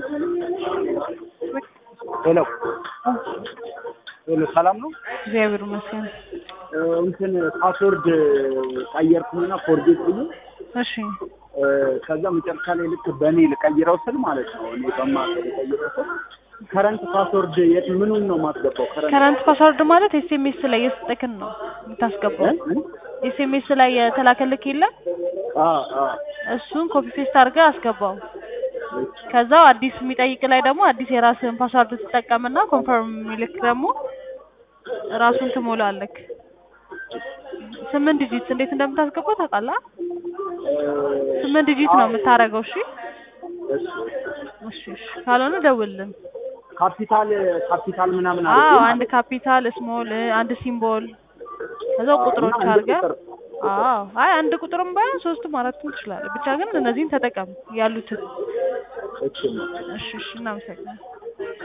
ሄሎ ሄሎ፣ ሰላም ነው? እግዚአብሔር ይመስገን። እንትን ፓስወርድ ቀየርኩኝና ፎርጌት ብዬ እሺ ከዛ መጨረሻ ላይ ልክ በእኔ ልቀይረው ስል ማለት ነው እኔ በማውቀው ልቀይረው ስል ከረንት ፓስወርድ የት ምኑን ነው የማስገባው? ከረንት ፓስወርድ ማለት ኤስኤምኤስ ላይ የሰጠክን ነው የምታስገባው። ኤስኤምኤስ ላይ የተላከልክ የለም አ አ እሱን ኮፒ ፔስት አድርገህ አስገባው። ከዛው አዲስ የሚጠይቅ ላይ ደግሞ አዲስ የራስህን ፓስወርድ ትጠቀምና ኮንፈርም የሚልክ ደግሞ ራሱን ትሞላለክ። ስምንት ዲጂት እንዴት እንደምታስገባው ታውቃለህ? ስምንት ዲጂት ነው የምታደርገው። እሺ እሺ እሺ። ካልሆነ ደውልልን። ካፒታል ካፒታል ምናምን አዎ አድርጌ አንድ ካፒታል፣ ስሞል፣ አንድ ሲምቦል ከዛው ቁጥሮች እና አንድ አድርገህ ቁጥር አዎ አይ አንድ ቁጥርም ባይሆን ሶስትም አራትም ትችላለህ። ብቻ ግን እነዚህን ተጠቀም ያሉትን። እሺ እሺ እሺ እናመሰግናለን።